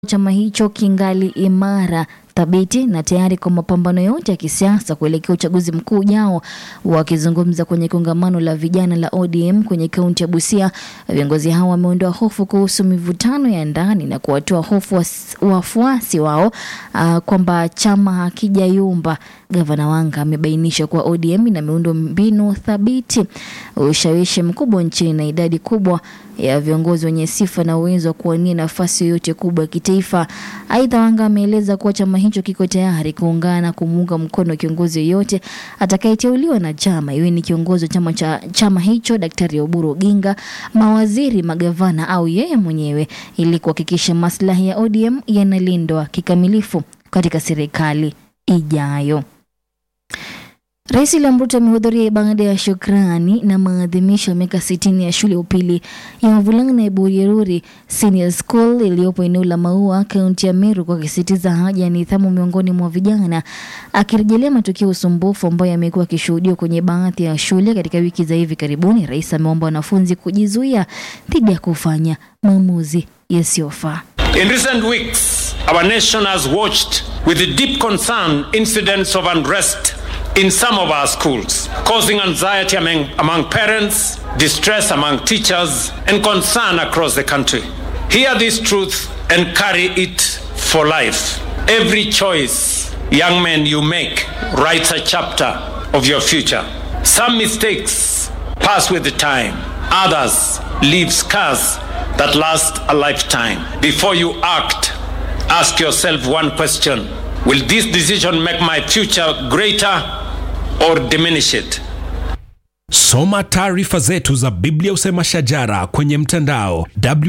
chama hicho kingali imara thabiti na tayari kwa mapambano yote ya kisiasa kuelekea uchaguzi mkuu ujao. Wakizungumza kwenye kongamano la vijana la ODM kwenye kaunti ya Busia, viongozi hao wameondoa hofu kuhusu mivutano ya ndani na kuwatoa hofu was- wafuasi wao uh, kwamba chama hakijayumba. Gavana Wanga amebainisha kuwa ODM ina miundo mbinu thabiti, ushawishi mkubwa nchini na idadi kubwa ya viongozi wenye sifa na uwezo wa kuwania nafasi yoyote kubwa ya kitaifa. Aidha, Wanga ameeleza kuwa chama hicho kiko tayari kuungana na kumuunga mkono kiongozi yoyote atakayeteuliwa na chama, iwe ni kiongozi wa chama cha chama hicho Daktari Oburu Oginga, mawaziri, magavana au yeye mwenyewe, ili kuhakikisha maslahi ya ODM yanalindwa kikamilifu katika serikali ijayo. Rais William Ruto amehudhuria ibada ya shukrani na maadhimisho ya miaka sitini ya shule ya upili ya wavulana ya Burieruri Senior School iliyopo eneo la Maua, kaunti ya Meru, kwa kisitiza haja ya nidhamu miongoni mwa vijana, akirejelea matukio ya usumbufu ambayo yamekuwa yakishuhudiwa kwenye baadhi ya shule katika wiki za hivi karibuni. Rais ameomba wanafunzi kujizuia dhidi ya kufanya maamuzi yasiyofaa. In recent weeks, our nation has watched with deep concern incidents of unrest in some of our schools, causing anxiety among, among parents, distress among teachers, and concern across the country. Hear this truth and carry it for life. Every choice, young men, you make writes a chapter of your future. Some mistakes pass with the time, others leave scars that last a lifetime. Before you act, ask yourself one question Will this decision make my future greater or diminish it? Soma taarifa zetu za Biblia Usema Shajara kwenye mtandao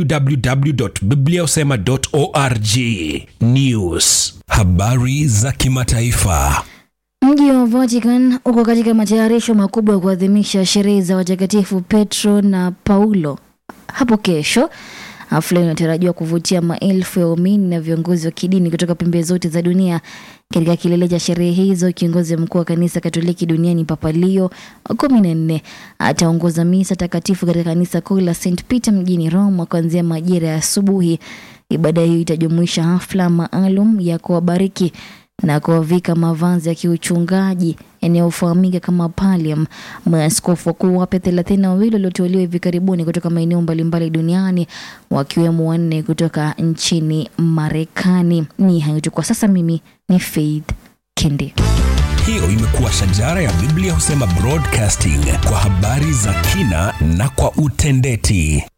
www.bibliausema.org. News, habari za kimataifa. Mji wa Vatican uko katika matayarisho makubwa ya kuadhimisha sherehe za watakatifu Petro na Paulo hapo kesho. Hafla hiyo inatarajiwa kuvutia maelfu ya waumini na viongozi wa kidini kutoka pembe zote za dunia. Katika kilele cha sherehe hizo, kiongozi mkuu wa kanisa Katoliki duniani Papa Leo wa kumi na nne ataongoza misa takatifu katika kanisa kuu la St Peter mjini Roma kuanzia majira ya asubuhi. Ibada hiyo itajumuisha hafla maalum ya kuwabariki na kuwavika mavazi ya kiuchungaji yanayofahamika kama pallium. Maaskofu wakuu wapya thelathini na wawili walioteuliwa hivi karibuni kutoka maeneo mbalimbali duniani wakiwemo wanne kutoka nchini Marekani. Ni hayo tu kwa sasa. Mimi ni Faith Kindi. Hiyo imekuwa Shajara ya Biblia Husema Broadcasting kwa habari za kina na kwa utendeti.